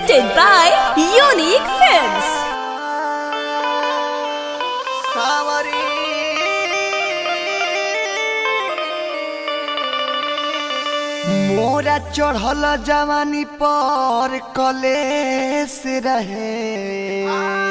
Presented by Unique Films. सावरी मोरा चढ़ल जवानी पर कलेस रहे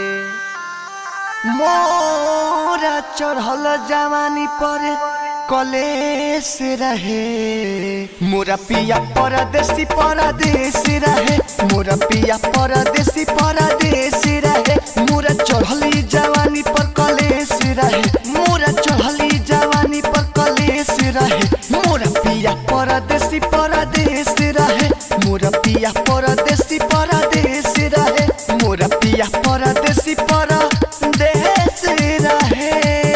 मोरा चढ़ल जवानी पर कलेस रहे मोरा पिया परदेसी परदेश रहे मोरा पिया परदेसी परदेश रहे मोरा चढ़ली जवानी पर कलेस रहे मोरा चढ़ली जवानी पर कलेस रहे मोरा पिया परदेसी परदेश रहे मोरा पिया परदेसी परदेश रहे मोरा पिया परदेसी परदेश रहे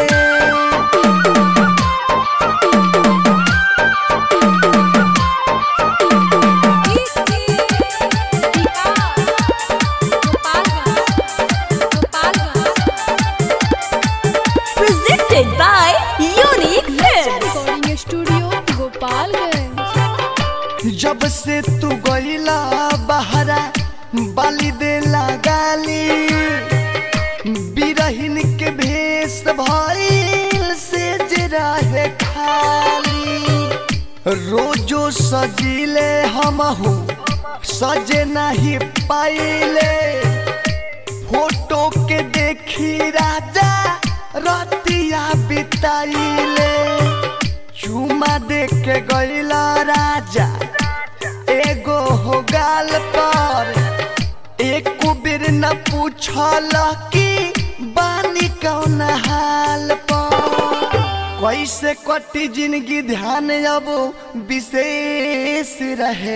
Presented by Unique Films. Recording studio Gopalganj जब से तू गईला बहरा बाली दे गाली बिरहिन के भेष भइल से जरा है खाली रोजो सजीले हमहू सजे नहीं पाइले फोटो के देखी राजा रतिया बिताइले चुमा देख के गईला राजा एगो हो गाल पर एक बेर न पूछल कि बानी कौन हाल पर कैसे कटी जिंदगी ध्यान अब विशेष रहे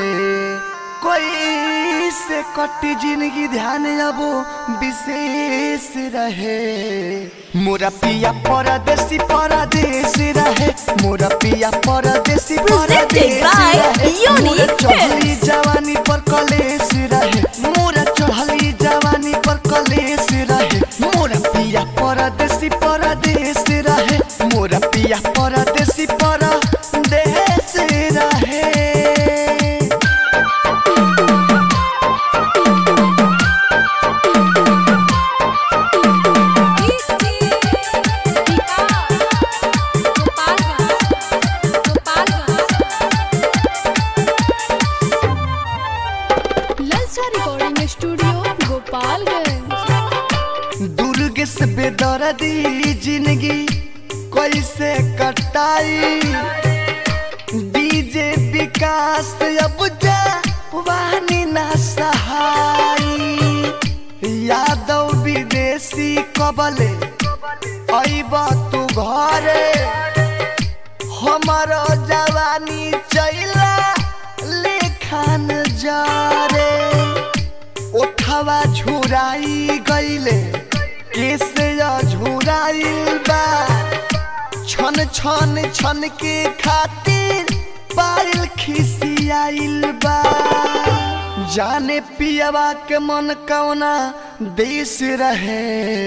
कैसे कटी जिंदगी ध्यान अब विशेष रहे मोरा पिया परदेसी परदेश रहे मोरा पिया परदेसी Presented परदेश by रहे Unique मोरा चढ़ली Films. जवानी पर कलेश रहे मोरा चढ़ली जवानी पर कलेश रहे मोरा पिया परदेसी परदेश रहे मोरा पिया परदेसी परदेश रहे ललचा रिकॉर्डिंग स्टूडियो गोपालगंज दुर्ग से बेदर्दी जिंदगी कैसे कटाई डीजे विकास अब जा वानी ना सहाई यादव विदेशी कबले अइब तू घरे हमारो जवानी चैला लेखान जारे ओठवा झुराई गईले कैसे झुराइल बा छन छन छन के खातिर पायल खिसियाइल बा जाने पियवा के मन कौना देश रहे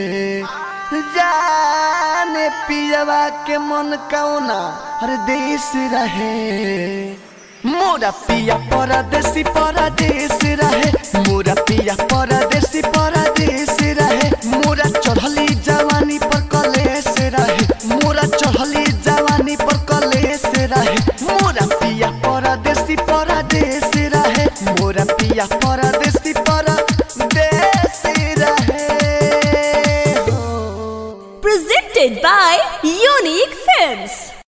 जाने पियवा के मन कौना हर देश रहे मोरा पिया परदेसी परदेश रहे मोरा पिया परदेसी परदेश रहे मोरा चढ़ली जवानी पर कलेश रहे मोरा चढ़ली जवानी पर कलेश रहे मोरा पिया परदेसी परदेश रहे मोरा पिया परदेसी परदेश रहे हो। Presented by Unique Films.